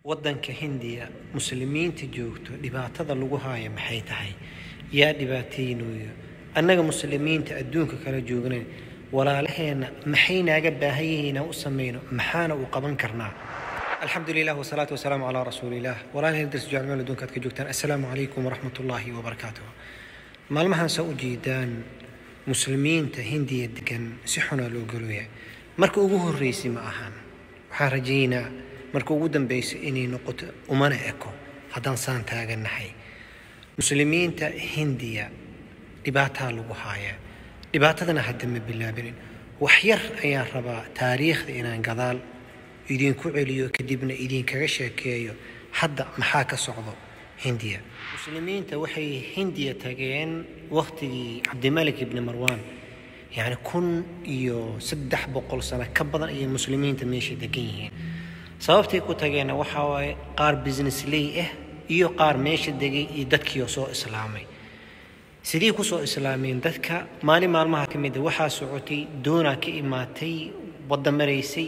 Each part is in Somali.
waddanka hindiya muslimiinta joogto dhibaatada lagu haayo maxay tahay yaa dhibaataynayo annaga muslimiinta adduunka kala joognayn walaalaheenna maxay naaga baahan yihiin inaan u samayno maxaana u qaban karnaa alxamdu lilah wasalaatu wasalaamu calaa rasuuliillah walaalaheen darsi jaclmeel adduunka aad ka joogtaan assalaamu calaykum waraxmat ullaahi wabarakaatuh maalmahan saa u jeedaan muslimiinta hindiya degan si xunaa loo galoya marka ugu horreysay ma ahan waxaan rajaynaa marka ugu dambaysa inay noqoto umana eko haddaan saan taagannahay muslimiinta hindiya dhibaataa lagu haayaa dhibaatadana hadda ma bilaabinin wax yar ayaan rabaa taariikhda inaan gadaal idinku celiyo kadibna idinkaga sheekeeyo hadda maxaa ka socdo hindiya muslimiinta waxay hindiya tageen wakhtigii cabdimalik ibni marwan yacni kun iyo saddex boqol sano ka badan ayay muslimiinta meesha degan yihiin sababtay ku tageenna waxaa waaye qaar business ley ah iyo qaar meesha degay iyo dadkiioo soo islaamay sidii kusoo islaameen dadka maalin maalmaha ka mida waxaa socotay doonaa ka imaatay wadda maraysay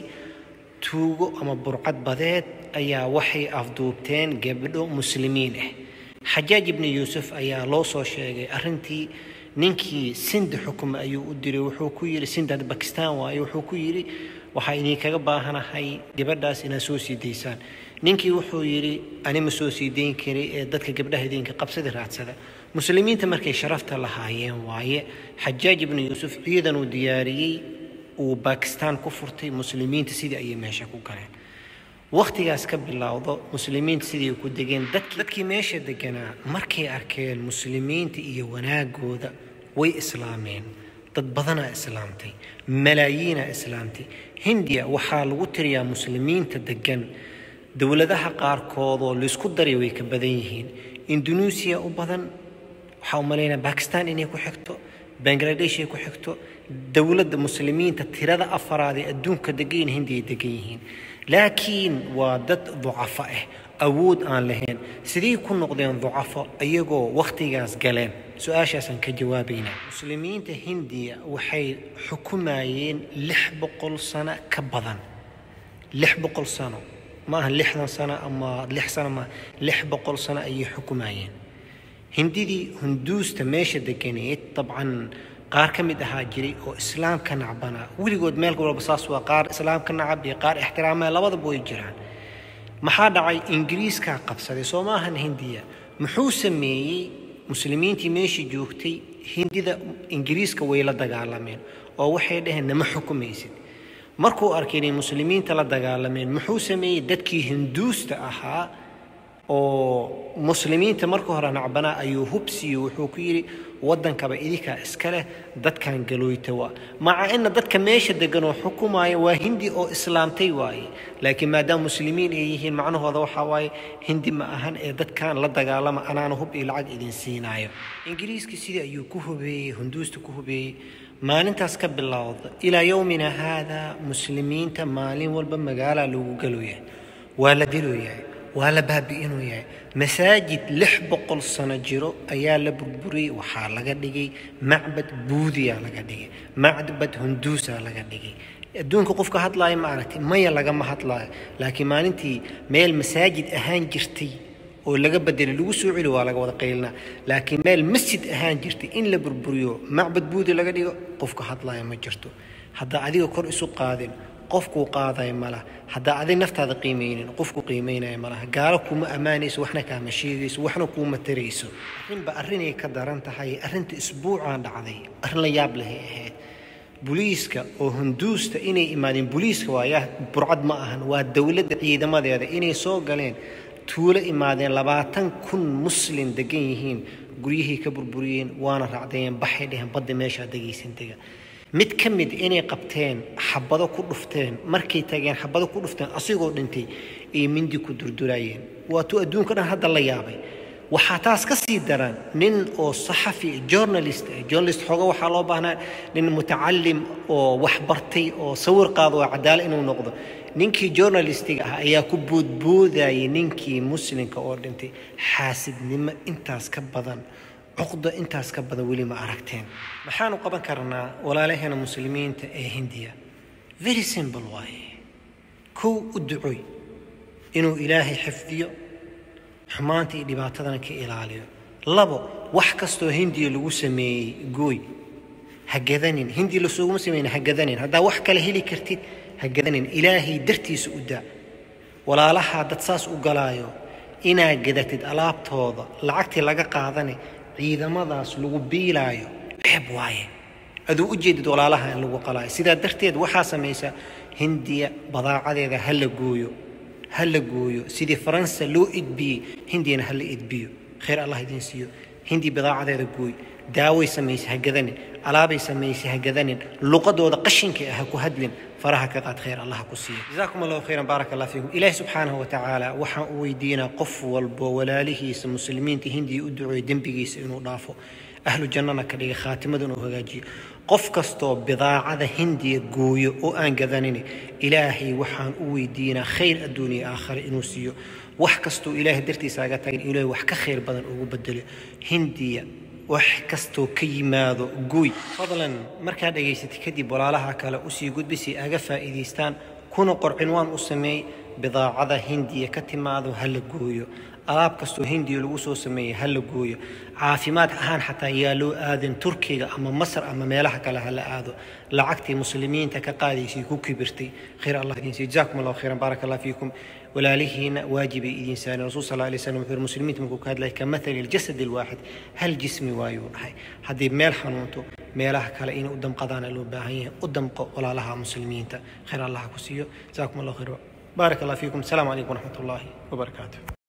tuugo ama burcad badeed ayaa waxay afduubteen gabdho muslimiin ah xajaaj ibni yuusuf ayaa loo soo sheegay arrintii ninkii sinda xukuma ayuu u diray wuxuu ku yidhi sindad bakistan waaye wuxuu ku yidhi waxaa idinkaga baahanahay gabadhaas inaad soo sii daysaan ninkii wuxuu yidhi ani ma soo sii dayn kari ee dadka gabdhaha idinka qabsada raadsada muslimiinta markay sharafta lahaayeen waaye xajaaj ibnu yuusuf ciidan uu diyaariyey uu bakistan ku furtay muslimiinta sidii ayay meesha ku galeen wakhtigaas ka bilowdo muslimiinta sidii ku degeen dadkii meesha deganaa markay arkeen muslimiinta iyo wanaagooda way islaameen dad badanaa islaamtay malaayiinaa islaamtay hindiya waxaa lagu tiriyaa muslimiinta degan dowladaha qaarkoodoo laysku daray way ka badan yihiin indonesia u badan waxaa u malaynaa bakistan inay ku xigto bangladesh ay ku xigto dowladda muslimiinta tirada afaraad ee adduunka degan hindiya degan yihiin laakiin waa dad ducafo ah awood aan lahayn sidii ku noqdeen ducafo iyagoo wakhtigaas galeen su-aashaasaan ka jawaabaynaa muslimiinta hindiya waxay xukumayeen lix boqol sano ka badan lix boqol sano ma aha lixdan sano ama lix sano ma lix boqol sano ayay xukumayeen hindidii hunduusta meesha deganeed dabcan qaar ka mid ahaa jiray oo islaamka nacbanaa weligood meel walba saas waa qaar islaamka nacab iyo qaar ixtiraamaya labadaba way jiraan maxaa dhacay ingiriiskaa qabsaday soo ma ahan hindiya muxuu sameeyey muslimiintii meeshii joogtay hindida ingiriiska way la dagaalameen oo waxay dhaheen nama xukumaysid markuu arkay inay muslimiinta la dagaalameen muxuu sameeyey dadkii hinduusta ahaa oo muslimiinta marka hore nacbanaa ayuu hubsiyo wuxuu ku yidhi waddankaba idinkaa iska leh dadkan galooyta waa maca ina dadka meesha degan oo xukumaya waa hindi oo islaamtay waaye laakiin maadaama muslimiin ay yihiin macnahooda waxaa waaye hindi ma ahan ee dadkan la dagaalama anaana hub iyo lacag idin siinaayo ingiriiska sidii ayuu ku hubeeyey hunduusta ku hubeeyey maalintaas ka bilowda ilaa yowmina haadaa muslimiinta maalin walba magaalaa lagu galoyahay waa la diloyahay waa la baabi'inuu yahay masaajid lix boqol sano jiro ayaa la burburiyey waxaa laga dhigay macbad buudiyaa laga dhigay macbad hunduusaa laga dhigay adduunka qofka hadlaaya ma aragtay maya lagama hadlaayo laakiin maalintii meel masaajid ahaan jirtay oo laga bedelay lagu soo celi waa laga wada qaylinaa laakiin meel masjid ahaan jirtay in la burburiyo macbad buudi laga dhigo qofka hadlaaya ma jirto haddaa adiga kor isu qaadin qofkuu qaadaya malaha haddaa adig naftaada qiimaynin qofku qiimaynaya malaha gaalo kuma ammaanayso waxna kaama sheegayso waxna kuuma tarayso arrinba arrinay ka daran tahay arrinta isbuucaan dhacday arrin la yaab lehay ahayd buliiska oo hunduusta inay imaadeen buliiska waaya burcad ma ahan waa dowladda ciidamadeeda inay soo galeen tuulo imaadeen labaatan kun muslin degan yihiin guryihii ka burburiyeen waana raacdayeen baxay dheheen badda meeshaa degaysan dega mid ka mid inay qabteen xabado ku dhufteen markay tageen xabado ku dhufteen asigoo dhintay ay mindi ku durduraayeen waatuu adduunka dhan hadda la yaabay waxaa taas ka sii daran nin oo saxafi journalist ah journalist xooga waxaa loo baahnaa nin mutacalim oo wax bartay oo sawir qaado oo cadaalo inuu noqdo ninkii journalistiga ah ayaa ku boodboodayay ninkii muslimka oo dhintay xaasidnimo intaas ka badan cuqda intaas ka badan weli ma aragteen maxaanu qaban karnaa walaalaheena muslimiinta ee hindiya very simple waaye kow u ducoy inuu ilaahay xifdiyo xumaanta iyo dhibaatadana ka ilaaliyo labo wax kastoo hindiya lagu sameeyey gooy ha gadanin hindi lasuguma sameyna ha gadanin haddaa wax kale heli kartid ha gadanin ilaahay dartiisa u daa walaalahaa dad saas u galaayo inaa gadatid alaabtooda lacagtii laga qaadane ciidamadaas lagu biilaayo ceeb waaye aduu u jeedid walaalaha in lagu qalaayo sidaa darteed waxaa samaysaa hindiya badaacadeeda ha la gooyo ha la gooyo sidii faransa loo idbiyey hindiyana ha la idbiyo khayr allah idiin siiyo hindi badaacadeeda gooy daaway samaysay ha gadanin alaabay samaysay ha gadanin luqadooda qashinka ah ha ku hadlin faraha ka qaad khayr allah ku siiyo jazaakum allahu khayran baaraka allah fiikum ilaahi subxaanahu wa tacaala waxaan u weydiinaa qof walbo walaalihiisa muslimiinta hindiya u duceeyo dembigiisa inuu dhaafo ahlu jannana ka dhiga khaatimada inuu hagaajiyo qof kastoo bidaacada hindiya gooyo oo aan gadanin ilaahay waxaan u weydiinaa khayr adduuniya aakhare inuu siiyo wax kastoo ilaahay dartiisa aga tagin ilaahay wax ka khayr badan ugu bedelo hindiya wax kastoo ka yimaado gooy fadlan markaad dhegaysatay kadib walaalaha kale usii gudbi si aga faa'iidaystaan kuna qorcinwaan u sameey bidaacada hindiya ka timaado ha la gooyo alaab kastoo hindiya lagu soo sameeyey ha la gooyo caafimaad ahaan xataa yaa loo aadin turkiga ama masar ama meelaha kale ha la aado lacagtii muslimiinta ka qaadaysay ku kibirtay khayr allah idin siiyo jazaakum allahu khayran baaraka allah fiikum walaalihiina waajibay idin saareen rasuul sal alay slam wuxuu muslimiinta markuu ka hadlay ka mathali aljasad alwaaxid hal jismi waayuu dhahay haddii meel xanuunto meelaha kale inay u damqadaana loo baahan yahay u damqo walaalaha muslimiinta khayr allah ku siiyo jazaakum allahu khayr baarak allah fiikum asalaamu calaykum waraxmat ullaahi wabarakaatu